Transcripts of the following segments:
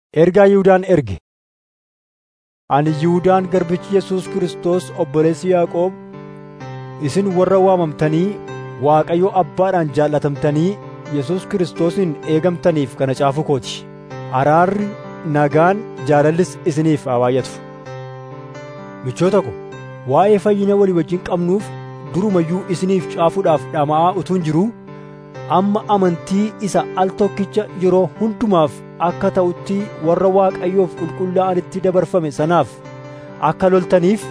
Ergaa Yihuudaan erge. Ani Yihuudaan garbichi Yesuus Kiristoos obboleessi Yaaqoob, isin warra waamamtanii Waaqayyo Abbaadhaan jaallatamtanii Yesuus Kiristoosiin eegamtaniif kana caafuu kooti. Araarri, nagaan, jaalallis isiniif haa baay'atu. Michoota ko, waa'ee fayyina walii wajjin qabnuuf durumayyuu isiniif caafuudhaaf dhama'aa utuun jiruu amma amantii isa al tokkicha yeroo hundumaaf akka ta'utti warra Waaqayyoof qulqullaa'anitti dabarfame sanaaf akka loltaniif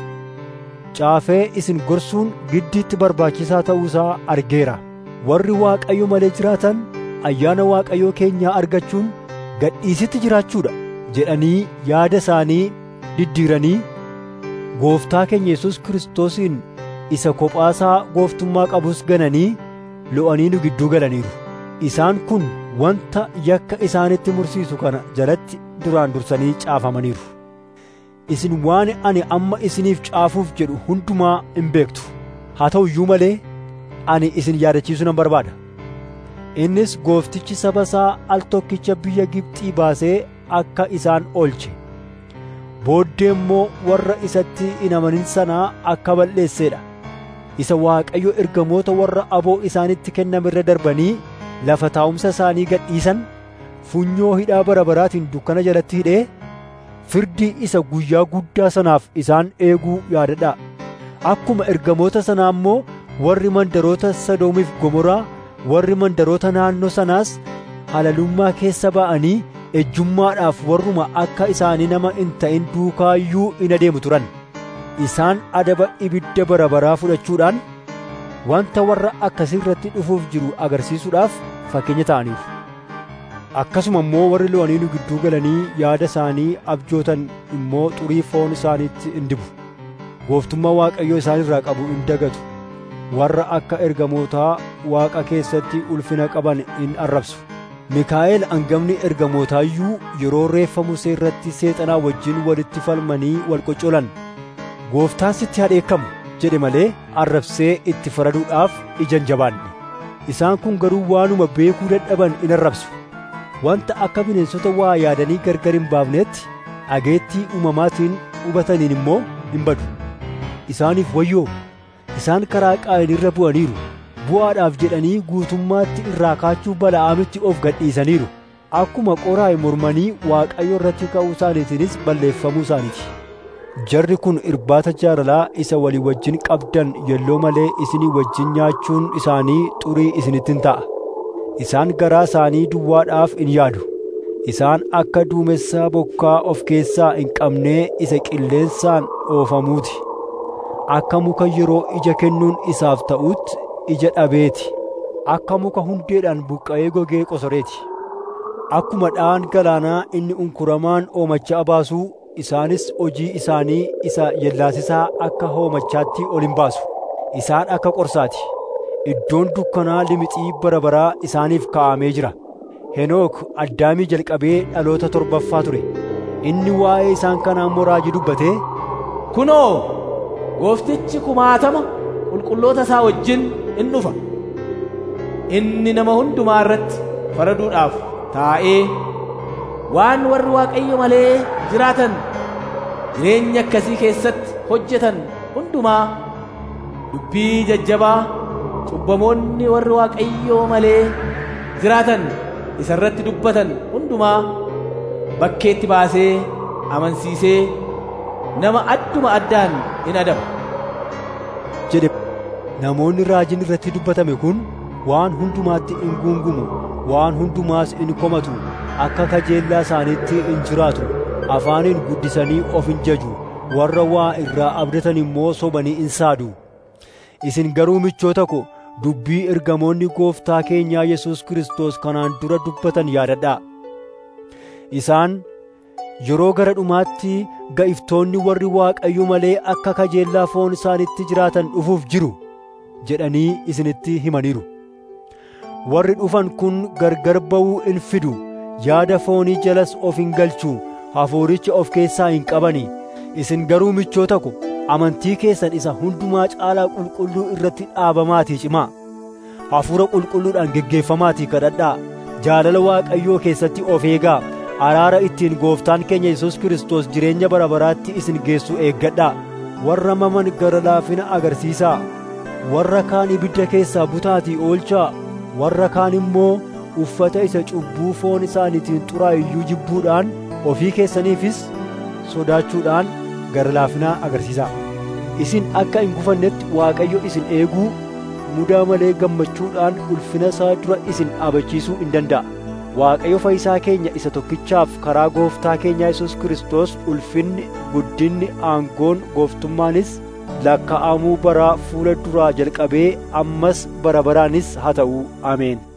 caafee isin gorsuun giddiitti barbaachisaa ta'uusaa argeera. Warri Waaqayyo malee jiraatan ayyaana Waaqayyoo keenyaa argachuun gadhiisitti jiraachuudha jedhanii yaada isaanii diddiiranii Gooftaa keenya Yesuus Kiristoosiin isa kophaasaa gooftummaa qabus gananii lo'anii nu gidduu galaniiru. Isaan kun wanta yakka isaanitti mursiisu kana jalatti duraan dursanii caafamaniiru. Isin waan ani amma isiniif caafuuf jedhu hundumaa hin beektu. Haa ta'u iyyuu malee ani isin yaadachiisuu nan barbaada. Innis gooftichi saba isaa al tokkicha biyya Gibxii baasee akka isaan oolche. Booddee immoo warra isatti hin amanin sanaa akka balleesseedha. Isa Waaqayyo ergamoota warra aboo isaanitti kenname irra darbanii lafa taa'umsa isaanii gadhiisan funyoo hidhaa bara baraatiin dukkana jalatti hidhee firdii isa guyyaa guddaa sanaaf isaan eeguu yaadadhaa. Akkuma ergamoota sanaa immoo warri mandaroota Sodoomiif Gomoraa warri mandaroota naannoo sanaas halalummaa keessa ba'anii ejjummaadhaaf warruma akka isaanii nama hin ta'in duukaayyuu in adeemu turan. Isaan adaba ibidda bara baraa fudhachuudhaan wanta warra akkasii irratti dhufuuf jiru agarsiisuudhaaf fakkeenya ta'aniiru. Akkasuma immoo warri lo'anii nu gidduu galanii yaada isaanii abjootan immoo xurii foon isaaniitti in dibu. Gooftummaa Waaqayyoo isaan irraa qabu in dagatu. Warra akka ergamootaa Waaqa keessatti ulfina qaban in arrabsu. Mikaa'el hangafni ergamootaayyuu yeroo reeffa Musee irratti seexanaa wajjin walitti falmanii wal qoccolan. Gooftaan sitti hadheekkamu jedhe malee arrabsee itti faraduudhaaf ija hin jabaanne. Isaan kun garuu waanuma beekuu dadhaban in arrabsu. Wanta akka bineensota waa yaadanii gargar hin baafneetti dhageettii uumamaatiin hubataniin immoo hin badu. Isaaniif wayyoo! Isaan karaa Qaayin irra bu'aniiru. Bu'aadhaaf jedhanii guutummaatti irraa kaachuu Bala'aamitti of gadhiisaniiru. Akkuma qoraa'e mormanii Waaqayyo irratti ka'uu isaaniitiinis balleeffamuu isaaniiti. Jarri kun irbaata jaalalaa isa walii wajjin qabdan yelloo malee isinii wajjin nyaachuun isaanii xurii isinittin ta'a. Isaan garaa isaanii duwwaadhaaf in yaadu. Isaan akka duumessaa bokkaa of keessaa hin qabnee isa qilleensaan oofamuuti. Akka muka yeroo ija kennuun isaaf ta'utti ija dhabeeti. Akka muka hundeedhaan buqqa'ee gogee qosoreeti. Akkuma dha'aan galaanaa inni unkuramaan oomachaa baasuu isaanis hojii isaanii isa yellaasisaa akka hoomachaatti ol hin baasu. Isaan akka qorsaati. Iddoon dukkanaa limixii bara baraa isaaniif kaa'amee jira. Henook addaamii jalqabee dhaloota torbaffaa ture. Inni waa'ee isaan kanaa immoo raajii dubbatee, Kunoo, gooftichi kumaatama qulqulloota isaa wajjin in dhufa. Inni nama hundumaa irratti faraduudhaaf taa'ee waan warri Waaqayyo malee jiraatan jireenya akkasii keessatti hojjetan hundumaa dubbii jajjabaa cubbamoonni warri Waaqayyoo malee jiraatan isa irratti dubbatan hundumaa bakkeetti baasee amansiisee nama adduma addaan in adaba. jedhe namoonni raajiin irratti dubbatame kun waan hundumaatti in guungumu waan hundumaas in komatu akka kajeellaa isaaniitti in jiraatu afaaniin guddisanii of in jaju warra waa irraa abdatan immoo sobanii in saadu isin garuu michoota ko dubbii ergamoonni gooftaa keenyaa Yesuus Kiristoos kanaan dura dubbatan yaadadhaa isaan yeroo gara dhumaatti ga'iftoonni warri Waaqayyo malee akka kajeellaa foon isaanitti jiraatan dhufuuf jiru jedhanii isinitti himaniiru. Warri dhufan kun gargar ba'uu in fidu, yaada foonii jalas of hin galchu, hafuuricha of keessaa hin qabani. Isin garuu michoota ko, amantii keessan isa hundumaa caalaa qulqulluu irratti dhaabamaatii cimaa. Hafuura qulqulluudhaan geggeeffamaatii kadhadhaa. Jaalala Waaqayyoo keessatti of eegaa. araara ittiin gooftaan keenya Yesuus Kiristoos jireenya bara baraatti isin geessu eeggadhaa warra maman gara laafina agarsiisaa warra kaan ibidda keessaa butaatii oolchaa warra kaan immoo uffata isa cubbuu foon isaaniitiin xuraa'iyyuu jibbuudhaan ofii keessaniifis sodaachuudhaan gara laafinaa agarsiisaa isin akka hin gufannetti Waaqayyo isin eeguu mudaa malee gammachuudhaan ulfina isaa dura isin dhaabachiisuu in danda'a Waaqayyo fayyisaa keenya isa tokkichaaf karaa gooftaa keenyaa Yesuus Kiristoos ulfinni guddinni aangoon gooftummaanis lakkaa'amuu baraa fuula duraa jalqabee ammas bara baraanis haa ta'u ameen